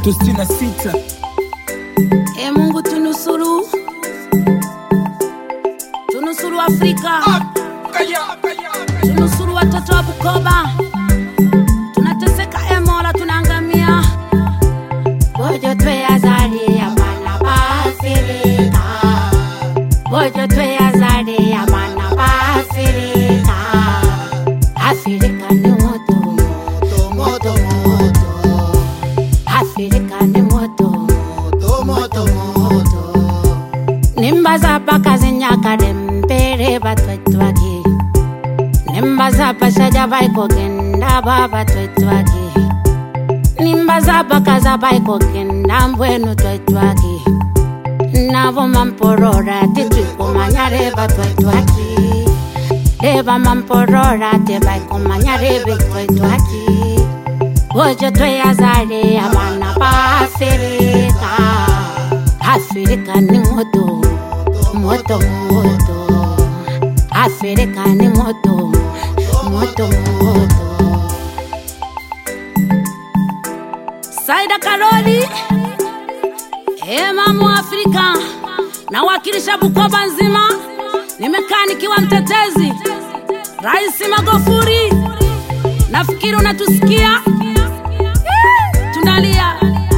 tatu sitini na sita E Mungu tunusuru, tunusuru Afrika, tunusuru watoto wa Bukoba, tunateseka e Mola, tunaangamia. Bojo tweyazalia bana ba Afrika, bojo tweyazalia bana ba Afrika. Afrika ni moto, moto, moto, Afrika ni moto nimbaza pakazinyakale mpere batwetwaki nimbaza pashaja baikogenda baba twetwaki nimbaza pakaza baikogenda mbwenu twetwaki navo mamporora titwikumanya reva twetwaki reva mamporora tevaikumanya revi twetwaki vojo tweyazale abana ba afirika afirika ni moto moto moto afirika ni moto moto moto saida karoli emamu afrika nawakilisha bukoba nzima nimekaa nikiwa mtetezi raisi magofuri nafikiri unatusikia Eh, tunalia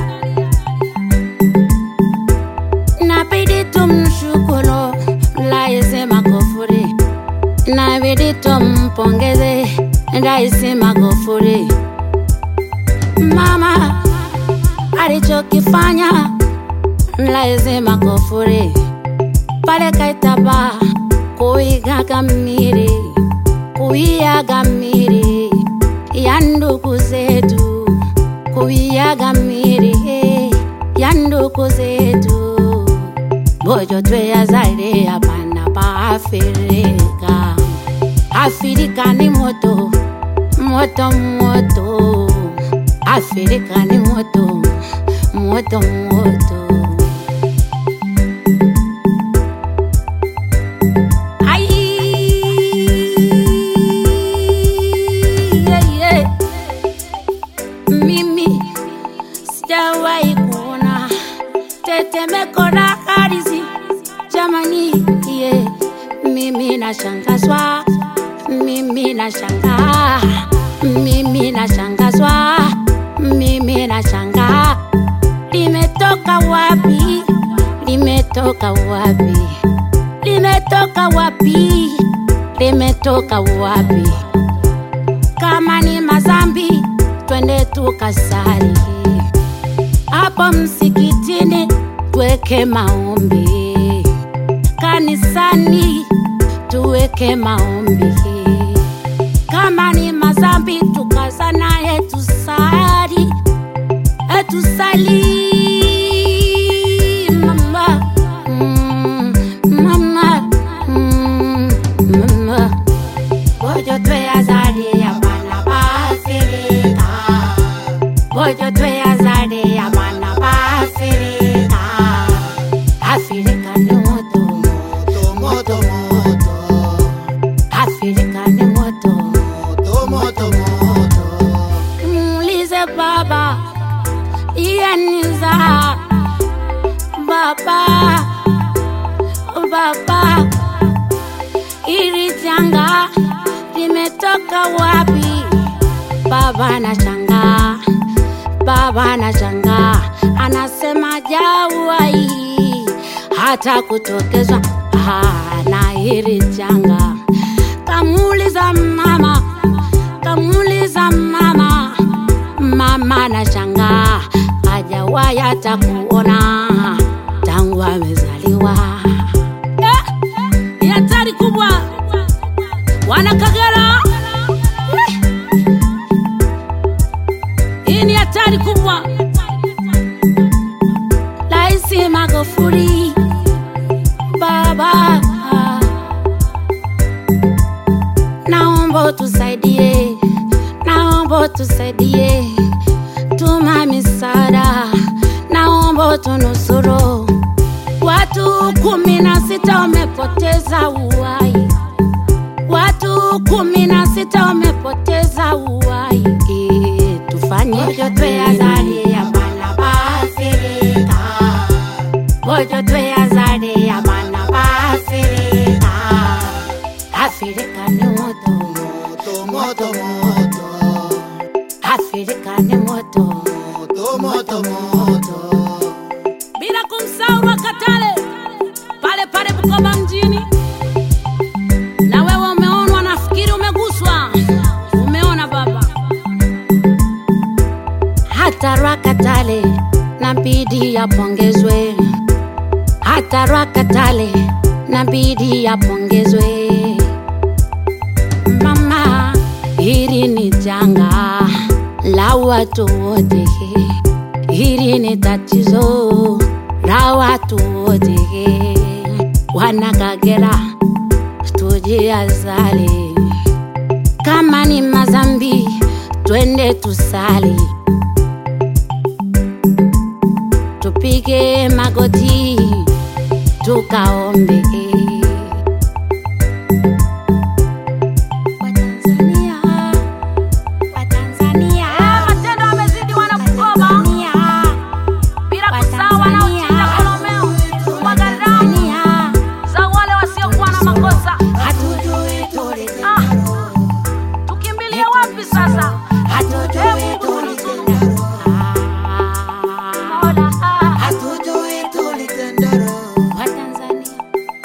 nabidi tumshukuru Rais Magufuli, nabidi tumpongeze Rais Magufuli. Mama alichokifanya Rais Magufuli pale Kaitaba kuigaga miri kuiaga miri ya ndugu zetu kuiaga miri ya ndugu zetu bojo tweyazale abana ba afirika afirika ni moto moto moto afirika ni moto moto moto Ai, yeah, yeah. mimi sijawahi kuona tetemeko la ardhi jamani, yeah. mimi nashangazwa, mimi nashangaa, mimi nashangazwa, mimi nashangaa, limetoka wapi? Limetoka wapi? Limetoka wapi? Limetoka wapi? Kama ni mazambi, twende tukasali hapo msikitini, tuweke maombi kanisani, tuweke maombi. Kama ni mazambi, tukazana, etusali, etusali mama, mm, mama, mm, mama. Bojo tweyazalia bana ba Afrika Bojo tweyazalia bana ba Afrika Afrika ni moto moto moto Afrika ni moto moto moto Muulize baba Iyaniza Baba Baba Hili janga limetoka wapi? Baba na changa, baba na changa, anasema jawai hata kutokezwa ah, na hili janga. Kamuuliza mama, kamuuliza mama, mama na changa, hajawahi hata kuona tangu amezaliwa. Eh, Ni hatari kubwa wana Kagera. Hii ni hatari kubwa. Rais Magufuli, baba, naomba tusaidie, naomba tusaidie, tuma misaada, naomba tunusuru. Watu kumi na sita wamepoteza uhai watu kumi na sita wamepoteza uhai. Eh, Tufanye vyote azali ya bana ba moto moto Afrika ni moto, moto moto moto bila kumsahau Rwakatare pale pale Bukoba mjini. Na wewe umeonwa, nafikiri umeguswa, umeona baba. Hata Rwakatare nabidi yapongezwe, hata Rwakatare nabidi yapongezwe. Mama, hili ni janga la watu wote, hili ni tatizo la watu wote. Wanakagera, tujiazali, kama ni mazambi, twende tusali, tupige magoti, tukaombe. Watanzania, Watanzania, matendo yamezidi wana Bukoba, bila kusahau wanaochinja kolomeo, kumwaga damu za wale wasiokuwa na makosa. hatujui tulitendalo Tukimbilie wapi sasa? hatujui tulitendalo Mola, hatujui tulitendalo Watanzania,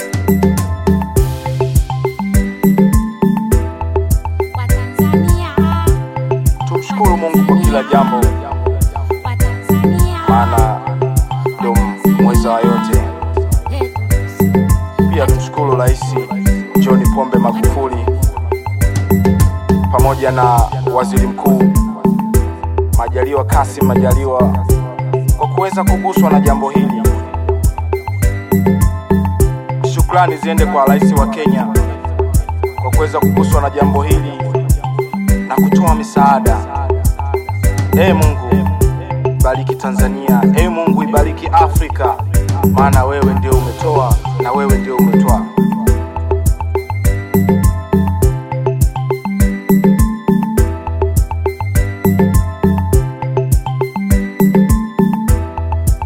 Watanzania, Tumshukuru Mungu kwa kila jambo, Watanzania, maana ndio mweza wa yote. Pia tumshukuru Rais John Pombe Magufuli pamoja na Waziri Mkuu Majaliwa Kassim Majaliwa kwa kuweza kuguswa na jambo hili. Shukrani ziende kwa Rais wa Kenya kwa kuweza kuguswa na jambo hili na kutoa misaada. Ee Mungu, bariki Tanzania. Ee Mungu, ibariki Afrika, maana wewe ndio umetoa na wewe ndio umetoa.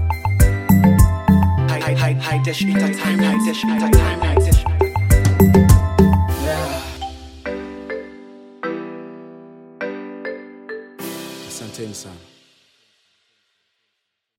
High, high, high, dash, entertainment, high, dash, entertainment.